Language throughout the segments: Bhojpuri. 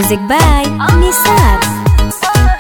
Music by Nisar.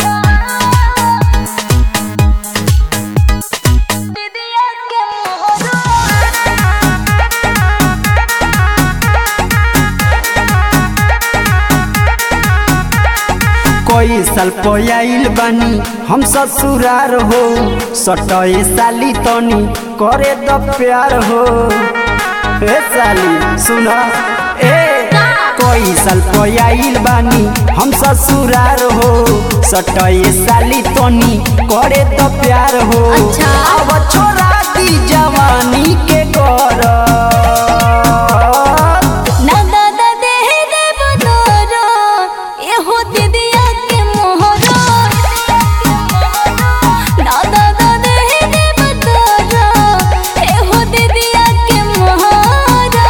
कोई साल पयाइल बानी हम ससुरार हो सटए साली तनी करे द प्यार हो ए साली सुना ए कोई साल पयाइल बानी हम ससुरार हो सटए साली तनी करे द प्यार हो अच्छा। अब छोड़ा दी जवानी के कर ना दादा देह देव तोरो, एहो दीदिया के मोहरो। ना दादा देह देव तोरो, एहो दीदिया के मोहरो।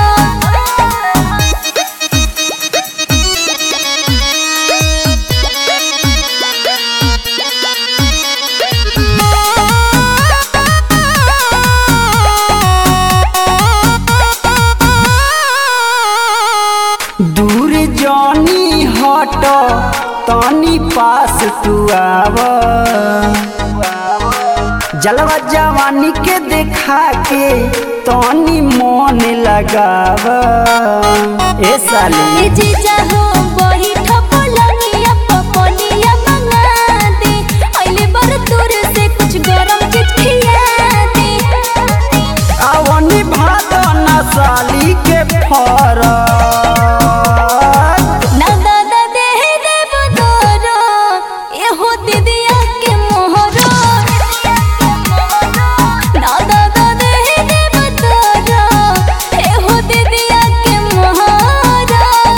दूर जानी हट तनी पास तू आव जलवा जवानी के देखा के तनी मन लगाव ए साली ए जीजा हो बही ठपलनिया पपनिया मंगा दे अइले बर दूर से कुछ गरम चीज खिया दे आवनी भात ना साली के फरक ना दादा देह देव तोरो एहो दीदिया के मोहरो ना दादा देह देव तोरो एहो दीदिया के मोहरो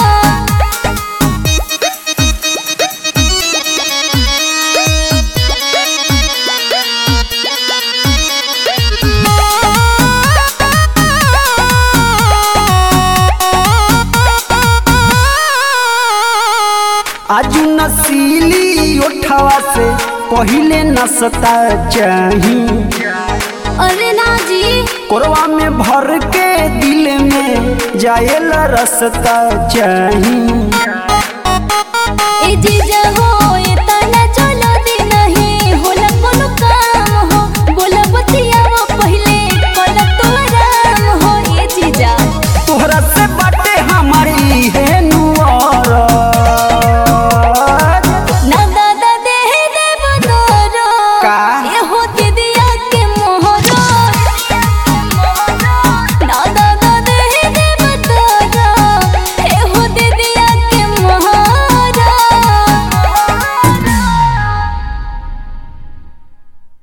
आज नसीली उठवा से पहिले नसता चाही अरे ना जी कोरवा में भर के दिल में जायल रसता चाही ए जीजा हो